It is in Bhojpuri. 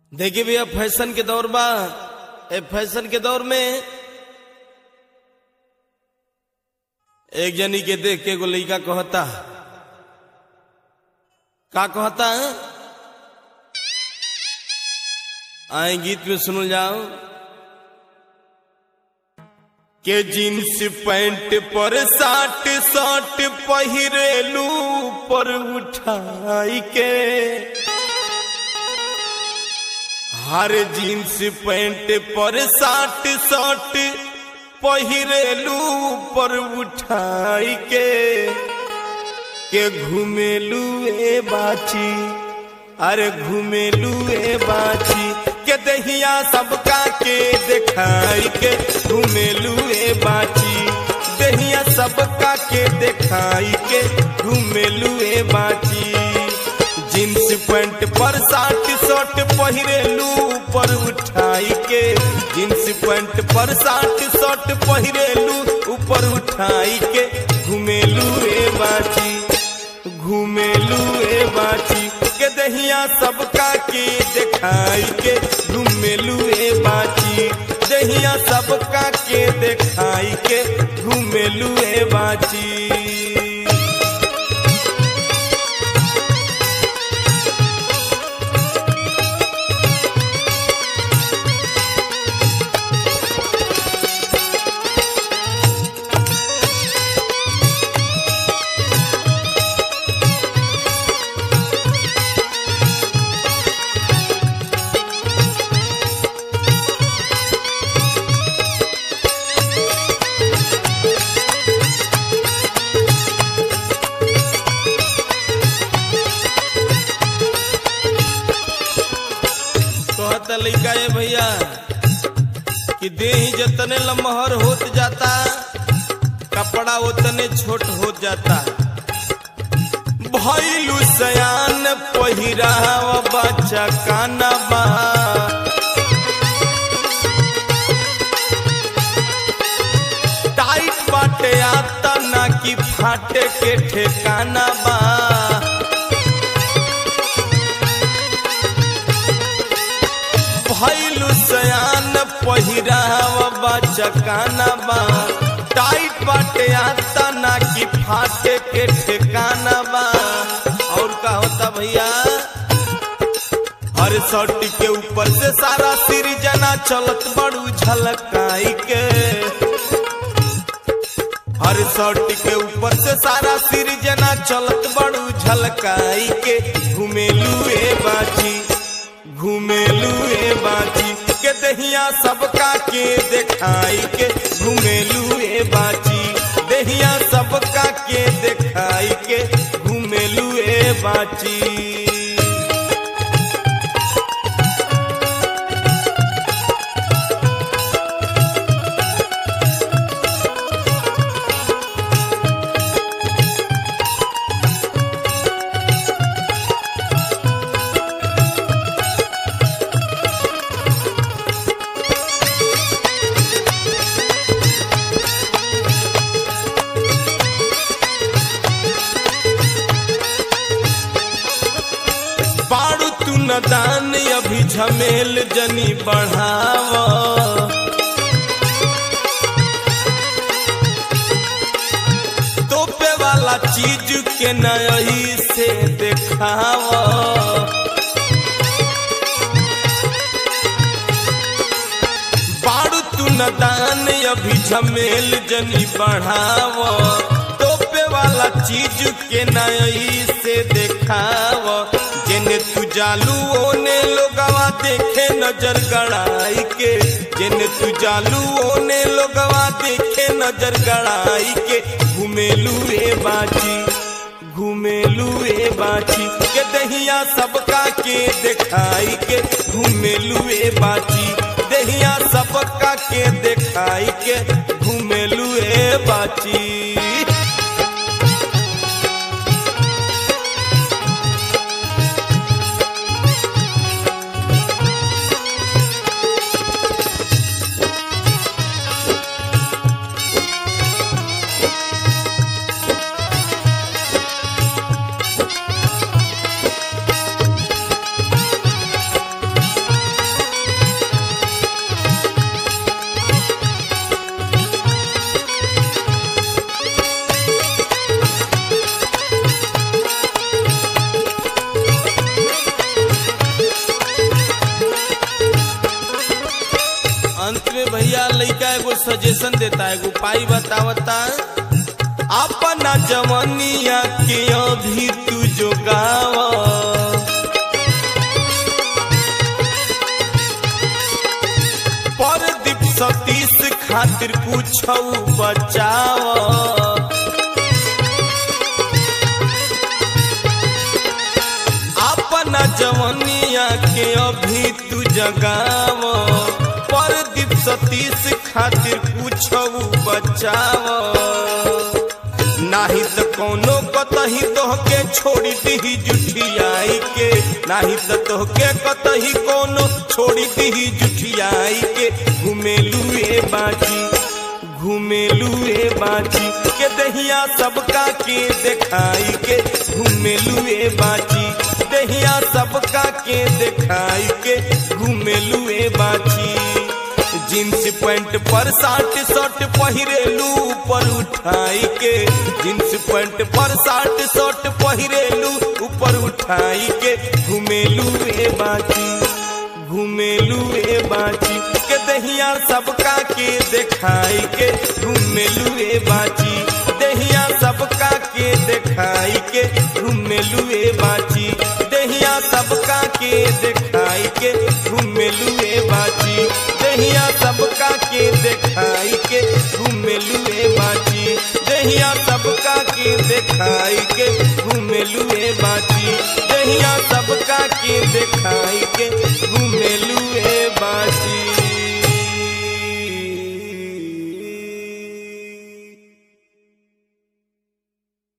देखिए भैया फैशन के दौर बा ए फैशन के दौर में एक जनी के देख के एगो लड़का कहता का कहता आए गीत में सुनल जाओ के जींस पैंट पर साट साट पहिरेलू पर उठाई के हर जींस पैंट पर साट साट पहिरेलू पर उठाई के के घुमेलू ए बाची अरे घुमेलू ए बाची के दहिया सबका के दिखाई के घुमेलू ए बाची दहिया सबका के दिखाई के घुमेलू ए बाची जींस पैंट पर साट शर्ट पहिरेलू ऊपर उठाई के जींस पैंट पर साट शर्ट पहिरेलू ऊपर उठाई के घुमेलू ए बाची घुमेलू ए बाची के दहिया सबका के दिखाई के घुमेलू ए बाची दहिया सबका के दिखाई के घुमेलू ए बाची कहता लइका ए भैया कि देह जतने लमहर होत जाता कपड़ा उतने छोट होत जाता भैलू सयान पहिराव बच्चा काना बा टाइट बाटे आता ना कि फाटे के ठेकाना बा भैलू सयान पहिराव बचकाना बा टाइट बाटे आता ना कि फाटे के ठिकाना बा और का होता भैया हर शर्ट के ऊपर से सारा सिरजना चलत बड़ू झलकाई के हर शर्ट के ऊपर से सारा सिरजना चलत बड़ू झलकाई के घुमेलू ए बाजी घुमेलू ए बाजी के दहिया सबका के दिखाई के घुमेलू ए बाजी दहिया सबका के दिखाई के घुमेलू ए बाजी बाड़ू तू न दान अभी झमेल जनी बढ़ाव तोपे वाला चीज के नही से देखाव बाड़ू तू न दान अभी झमेल जनी बढ़ाव तोपे वाला चीज के नही से देखाव जेने तू जालू ओने लोगवा देखे नजर गड़ाई के जेने तू जालू ओने लोगवा देखे नजर गड़ाई के घुमेलू ए बाजी घुमेलू ए बाजी के दहिया सबका के दिखाई के घुमेलू ए बाजी दहिया सबका के दिखाई के घुमेलू ए बाजी अंत में भैया लड़का एगो सजेशन देता है एगो पाई बतावता अपना जवनिया के अभी तू जो गावा परदीप सतीश खातिर कुछ बचाव अपना जवनिया के अभी तू जगाव परदीप सतीश खातिर कुछ बचाव नाही तो कोनो कतही तोहके छोड़ी दी जुठियाई के नाही तो तोहके कतही कोनो छोड़ी दी जुठियाई के घुमेलू ए बाजी घुमेलू ए बाजी के दहिया सबका के देखाई के घुमेलू ए बाजी दहिया सबका के देखाई के घुमेलू ए बाजी जींस पैंट पर साट शर्ट पहिरेलू ऊपर उठाई के जींस पैंट पर साट शर्ट पहिरेलू ऊपर उठाई के घुमेलू ए बाजी घुमेलू ए बाजी के दहिया सबका के देखाई के घुमेलू ए बाजी दहिया सबका के देखाई के घुमेलू ए बाजी दहिया सबका के देखाई के घुमेलू ए बाजी दहिया सबका के देखाई के घुमेलू ए बाजी दहिया सबका के देखाई के घुमेलू ए बाजी दहिया सबका के देखाई के घुमेलू ए